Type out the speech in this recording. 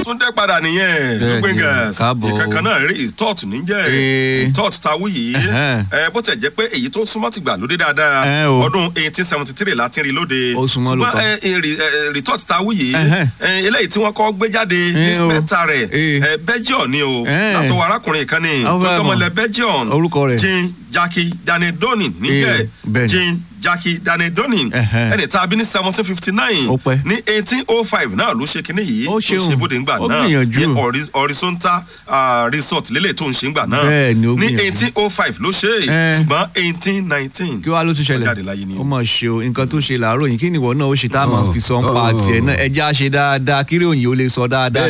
tún dẹ́ padà nìyẹn Bẹ́ẹ̀ni, gbẹ̀ngàn káàbọ̀. ìkankan náà rí ìtọ́ọ̀tù níjẹ́ Ee. ìtọ́ọ̀tù ta wú yìí Ẹ̀hẹ́n. ẹ, bó tẹ̀ jẹ́ pé èyí tó súnmọ́ ti gbà lóde dáadáa Ẹ o. ọdún eighteen seventy three láti rí lóde Ó súnmọ́ ṣùgbọ́n lóòótọ́. ẹ, ẹ, rí- ẹ, rìtọ́ọ̀tù ta wú yìí Ẹ̀hẹ́n. ẹ, eléyìí tí wọ́n kọ́ gbé jáde ní Ẹ o. mẹ́ta rẹ̀ Ee. ẹ, Belgium ni o Ẹ. látọwọ́ arákùnrin kan ní Àwọn fẹ́ mọ̀. tọmọlẹ Belgium Orúkọ rẹ̀. Jean Jackie Danedonin níjẹ́ Ee, bẹ́ẹ̀ni. Jean Jackie Danedonin Ẹ̀hẹ́n. ẹni tá a bí ní seventeen fifty nine Ó pẹ́. ní eighteen oh five náà ló ṣe kinní yìí Ó tó ṣeun. ṣe bóde ńgbà Ó náà gbìyànjú. ní hori- horizontal ah, resort lélẹ̀ tó ń ṣe ńgbà náà Bẹ́ẹ̀ ni ó ní gbìyànjú. eighteen oh five ló ṣe Ẹ. ṣùgbọ́n eighteen nineteen kí wàá ló tún jáde ṣẹlẹ̀ láyé ni o. ó mọ̀ ṣe o nǹkan tó ṣe làárọ̀ yìí kí ni ìwọ náà ó ṣe tá a máa fi sọ ń pa tiẹ̀ náà ẹja ṣe dáadáa kí ròyìn ó lè sọ dáadáa